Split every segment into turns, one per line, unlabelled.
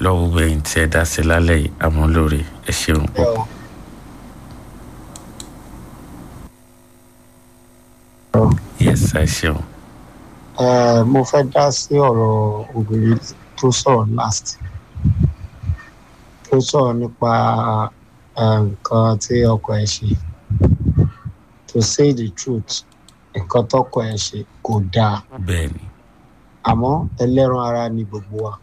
lọ́wọ́ gbẹ̀yìn tí ẹ dá sí lálẹ́ yìí àmọ́ lóore ẹ ṣeun púpọ̀. yes ẹ ṣeun.
Eh, mo fẹ́ dá sí ọ̀rọ̀ obìnrin tó sọ̀rọ̀ last tó sọ̀rọ̀ nípa eh, nǹkan tí ọkọ ẹ̀ ṣe to say the truth nǹkan tọkọ ẹ̀ ṣe kò dáa
bẹ́ẹ̀ni
àmọ́ ẹlẹ́ran ara ni gbogbo wa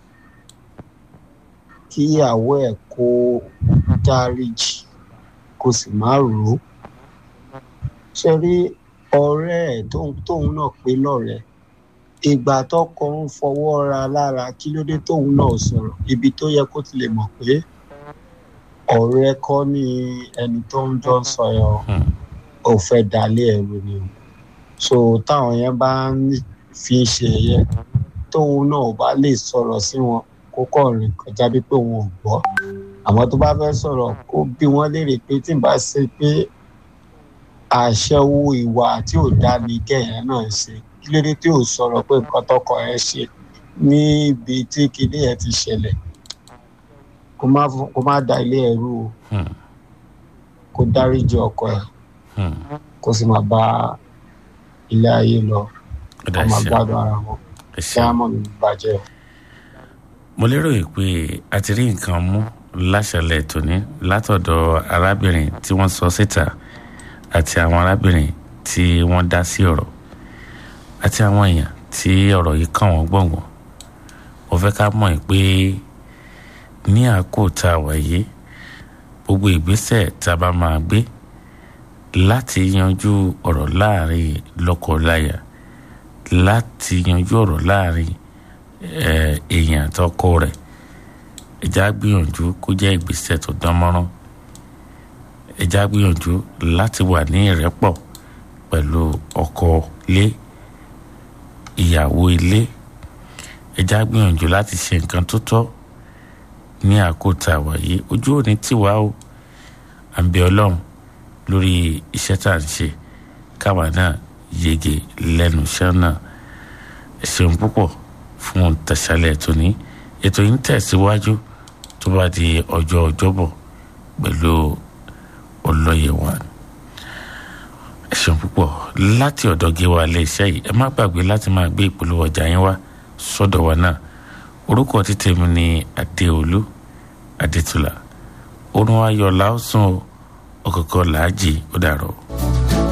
kí ìyàwó ẹ̀ kó dáríjì kó sì má rò ó ṣe rí ọ̀rẹ́ ẹ̀ tóun tóun náà pé lọ́rẹ̀ẹ́ ìgbà tọkọ ń fọwọ́ ra lára kí ló dé tóun náà sọ̀rọ̀ ibi tó yẹ kó ti lè mọ̀ pé ọ̀rẹ́ kọ́ ni ẹni tó ń jọ sọ yẹn o
Hmm.
ò fẹ́ dalé ẹ̀rù ni o so táwọn yẹn bá ń fi ṣe ẹ̀yẹ tóun náà ò bá lè sọ̀rọ̀ sí wọn kó kọ̀ rìn kọjá bí pé òun ò gbọ́ àmọ́ tó bá fẹ́ sọ̀rọ̀ kó bí wọ́n léèrè pé tí n bá ṣe pé àṣẹwó ìwà tí ò dá ní kẹ̀yìn náà ṣe kí ló dé tí ò sọ̀rọ̀ pé nǹkan tọkọ ẹ ṣe níbi tí kinní ẹ ti ṣẹlẹ̀ kó má fún- kó má da ilé ẹrú o
Hmm.
kó dáríjì ọkọ ẹ
Hmm.
kó sì máa bá ilé ayé lọ
ó
kó
dá
máa
ṣeun
gbádùn ara wọn
ẹ
kí
ṣeun.
á mọ̀ ní bàjẹ́ o.
mo lérò yìí pé a ti rí nǹkan mú láṣẹlẹ̀ tòní látọ̀dọ̀ arábìnrin tí wọ́n sọ síta àti àwọn arábìnrin tí wọ́n dá sí ọ̀rọ̀ àti àwọn èèyàn tí ọ̀rọ̀ yìí kàn wọ́n gbọ̀ngbọ̀n mo fẹ́ ká mọ̀ yìí pé ní àkókò tá a wà yìí gbogbo ìgbésẹ̀ tá a bá máa gbé láti yanjú ọ̀rọ̀ láàrin lọ́kọ-láya láti yanjú ọ̀rọ̀ láàrin eh, èèyàn àtọkọ rẹ̀ ẹja gbìyànjú kó jẹ́ ìgbésẹ̀ tó dán mọ́rán ẹja gbìyànjú láti wà ní ìrẹ́pọ̀ pẹ̀lú ọkọ ilé ìyàwó ilé ẹja gbìyànjú láti ṣe nǹkan tó tọ́ ní àkótá wa yìí ojú òní tiwa o à ń bẹ ọlọ́run lórí iṣẹ́ tá à ń ṣe káwa náà yege lẹ́nu iṣẹ́ náà ẹ ṣeun púpọ̀ fún tẹ̀sálẹ̀ tóní ètò yìí ń tẹ̀síwájú tó bá di ọjọ́ ọjọ́bọ̀ pẹ̀lú ọlọ́yẹ̀wà ẹ ṣeun púpọ̀ láti ọ̀dọ̀ gíwa ilé iṣẹ́ yìí ẹ má gbàgbé láti máa gbé ìpolówó ọjà yín wá sọ́dọ̀ wa náà orúkọ títẹ̀ mi ní adéolú adétúlà orun ayọ̀ làásùn ọ̀kọ̀ọ̀kan làájì ó dàrọ̀.